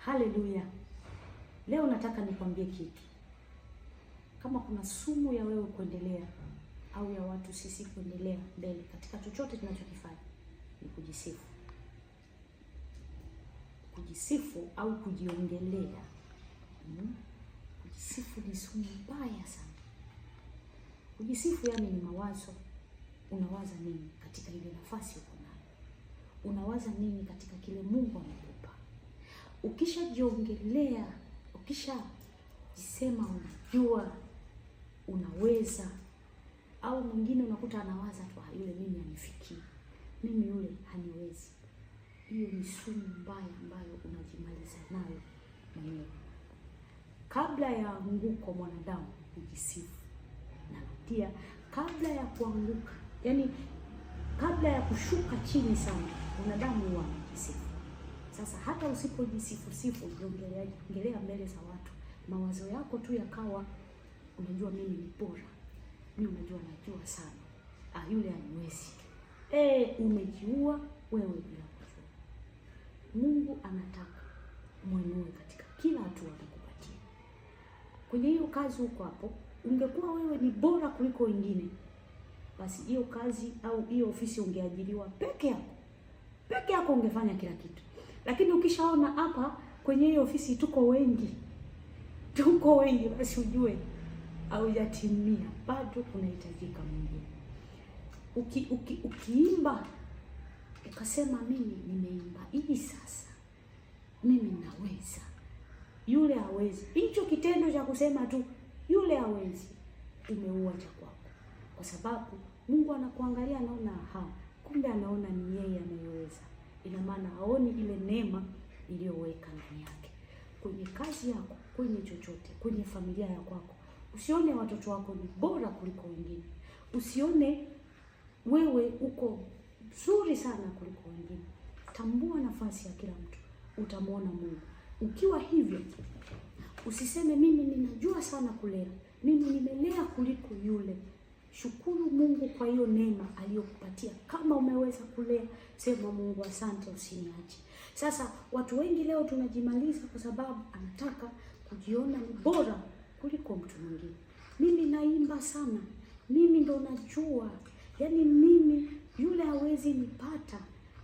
Haleluya! Leo nataka nikwambie kitu. Kama kuna sumu ya wewe kuendelea au ya watu sisi kuendelea mbele katika chochote tunachokifanya, ni kujisifu. Kujisifu au kujiongelea. Mm. Kujisifu ni sumu mbaya sana. Kujisifu yani ni mawazo. Unawaza nini katika ile nafasi uko nayo? Unawaza nini katika kile Mungu amekupa? Ukishajiongelea, ukishajisema unajua, unaweza, au mwingine unakuta anawaza tu, "Ah, yule mimi hanifikii, mimi yule haniwezi. Hiyo ni sumu mbaya ambayo unajimaliza nayo mwenyewe. Kabla ya anguko mwanadamu hujisifu, na pia kabla ya kuanguka, yani kabla ya kushuka chini sana, mwanadamu huwa anajisifu. Sasa hata usipojisifu sifu, jiongelea ongelea mbele za watu, mawazo yako tu yakawa, unajua mimi ni bora, mimi unajua najua sana, ah, yule haniwezi. Eh, umejiua wewe bila kujua. Mungu anataka mwenue katika kila hatua anakupatia. Kwenye hiyo kazi huko hapo, ungekuwa wewe ni bora kuliko wengine, basi hiyo kazi au hiyo ofisi ungeajiriwa peke yako, peke yako ungefanya kila kitu. Lakini ukishaona hapa kwenye hiyo ofisi tuko wengi, tuko wengi, basi ujue haujatimia, bado kunahitajika mwingine. Uki, uki, ukiimba ukasema mimi nimeimba hii sasa, mimi naweza, yule hawezi. Hicho kitendo cha kusema tu yule hawezi, umeua cha kwako, kwa sababu Mungu anakuangalia, anaona ha, kumbe anaona ni yeye anayeweza. Ina maana haoni ile neema iliyoweka ndani yake. Kwenye kazi yako, kwenye chochote, kwenye familia ya kwako, usione watoto wako ni bora kuliko wengine, usione wewe uko mzuri sana kuliko wengine. Tambua nafasi ya kila mtu, utamwona Mungu. Ukiwa hivyo, usiseme mimi ninajua sana kulea, mimi nimelea kuliko yule. Shukuru Mungu kwa hiyo neema aliyokupatia. Kama umeweza kulea, sema Mungu asante, usiniache. Sasa watu wengi leo tunajimaliza kwa sababu anataka kujiona ni bora kuliko mtu mwingine. Mimi naimba sana, mimi ndo najua, yaani mimi yule hawezi nipata.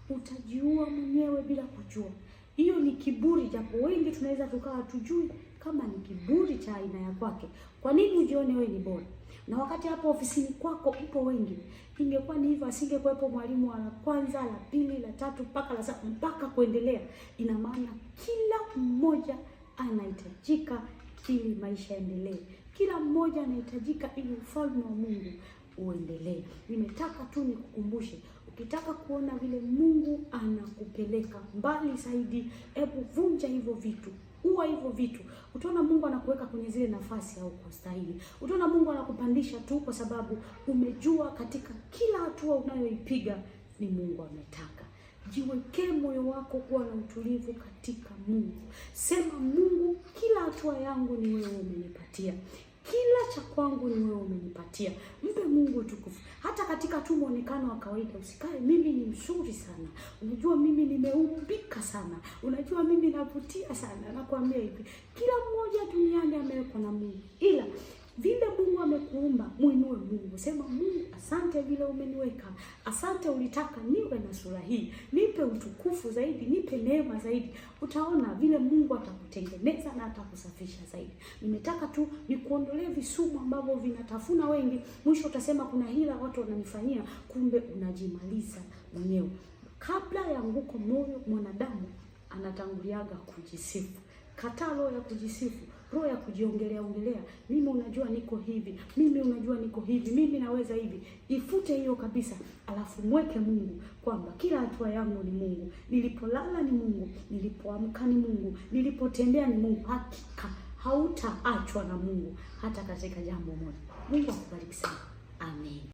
Utajiua mwenyewe bila kujua. Hiyo ni kiburi, japo wengi tunaweza tukawa tujui kama ni kiburi cha aina ya kwake. Kwa nini ujione wewe ni bora? Na wakati hapo ofisini kwako ipo wengi. Ingekuwa ni hivyo, asingekuwepo mwalimu wa la kwanza, la pili, la tatu mpaka la saba mpaka kuendelea. Ina maana kila mmoja anahitajika ili maisha yaendelee. Kila mmoja anahitajika ili ufalme wa Mungu uendelee. Nimetaka tu nikukumbushe, ukitaka kuona vile Mungu anakupeleka mbali zaidi, hebu vunja hivyo vitu, ua hivyo vitu. Utaona Mungu anakuweka kwenye zile nafasi au kustahili. Utaona Mungu anakupandisha tu kwa sababu umejua katika kila hatua unayoipiga ni Mungu ametaka. Jiwekee moyo wako kuwa na utulivu katika Mungu. Sema Mungu, kila hatua yangu ni wewe umenipatia kila cha kwangu ni wewe umenipatia. Mpe Mungu utukufu. Hata katika tu muonekano wa kawaida usikae, mimi ni mzuri sana, unajua mimi nimeumbika sana, unajua mimi navutia sana. Nakwambia hivi, kila mmoja duniani amewekwa na Mungu, ila vile Mungu amekuumba, mwinue Mungu. Sema Mungu, asante vile umeniweka, asante ulitaka niwe na sura hii, nipe utukufu zaidi, nipe neema zaidi. Utaona vile Mungu atakutengeneza na atakusafisha zaidi. Nimetaka tu nikuondolee visumu ambavyo vinatafuna wengi, mwisho utasema kuna hila watu wananifanyia, kumbe unajimaliza mwenyewe. Kabla ya anguko moyo, mwanadamu anatanguliaga kujisifu. Kataa roho ya kujisifu, roho ya kujiongelea ongelea, mimi unajua niko hivi, mimi unajua niko hivi, mimi naweza hivi. Ifute hiyo kabisa, alafu mweke Mungu kwamba kila hatua yangu ni Mungu, nilipolala ni Mungu, nilipoamka ni Mungu, nilipotembea ni Mungu. Hakika hautaachwa na Mungu hata katika jambo moja. Mungu akubariki sana, amen.